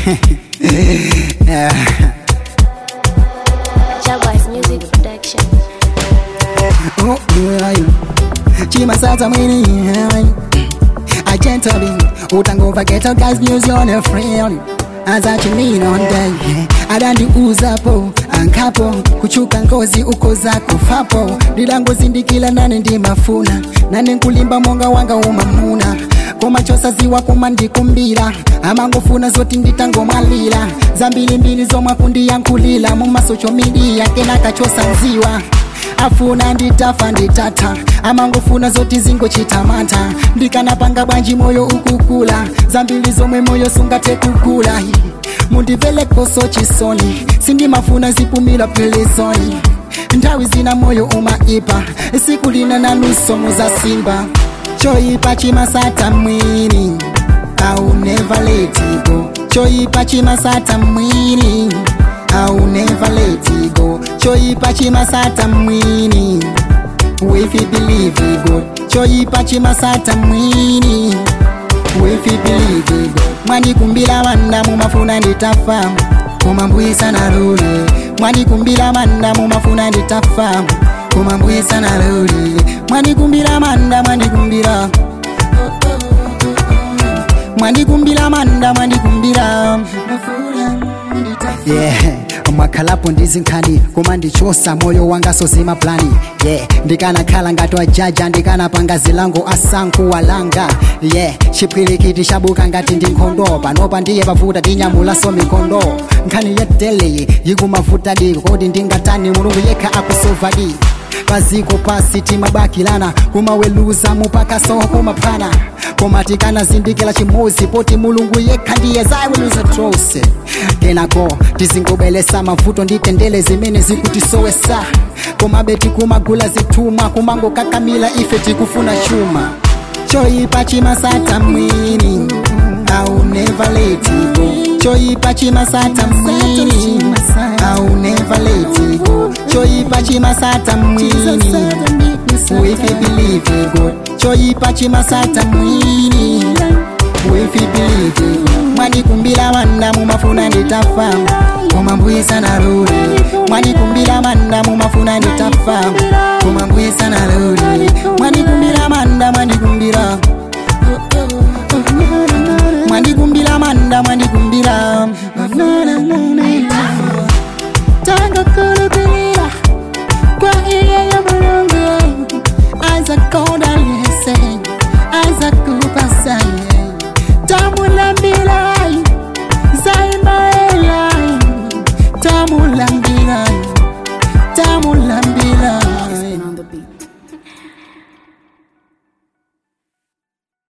Jaguars Music Production. Oh, yeah. chimasadza mwini a gentleman utangova ghetto guys music on a friend azachimina on day adandiuzapo ankapo kuchuka ngozi uko zako fapo ndilangozindikila nane ndimafuna nane nkulimba monga wanga umamuna komachosaziwa kuma ndikumbira amangofuna zoti nditangomwalira zambilimbili zomwakundiyankhulila mumasocho midiya kenakachosa nziwa afuna nditafa nditata amangofuna zoti zingochitamata ndikanapanga bwanji moyo ukukula zambili zomwe moyo sungate kukula mundivele koso chisoni sindimafuna zipumila pelezoni nthawi zina moyo umaipa siku lina nanusomo za simba choipa chimasata mwini au never let it go choipa chimasata mwini au never let it go choipa chimasata mwini if you believe it God choipa chimasata mwini if you believe it God mwanikumbila manda mumafuna nditafa kumambwisa na luli mwanikumbila manda mumafuna nditafa kumambwisa na luli mwanikumbila manda mwanikumbila mwanikumbila manda mwanikumbila yeah mwakhalapo ndizinkhani koma ndichosa moyo wanga sozima plani yeah ndikanakhala ngati wajaja ndikanapanga zilango asankhu walanga yeah chipwirikiti chabuka ngati ndi nkhondo panopa ndiye pavuta tinyamulaso mikondo nkhani yeteleyi yikumavuta di kodi ndingatani mulungu yekha akusovadi paziko pasi timabakilana kumaweluza mupaka soho kumaphana koma tikanazindikira chimozi poti mulungu yekha ndiye zaweluza trose kenako tizingobelesa mavuto nditendele zimene zikutisowesa komabe tikumagula zithuma kumangokakamila ife tikufuna chuma choipa chimasata mwini au never let it go choipa chimasata mwini au never let it go choipa chimasata mwini if you believe in God choipa chimasata mwini if you believe in God mwanikumbila manda mumafuna nditafa kumambwisa na luli mwanikumbila manda mumafuna nditafa kumambwisa na luli mwanikumbila manda mwanikumbila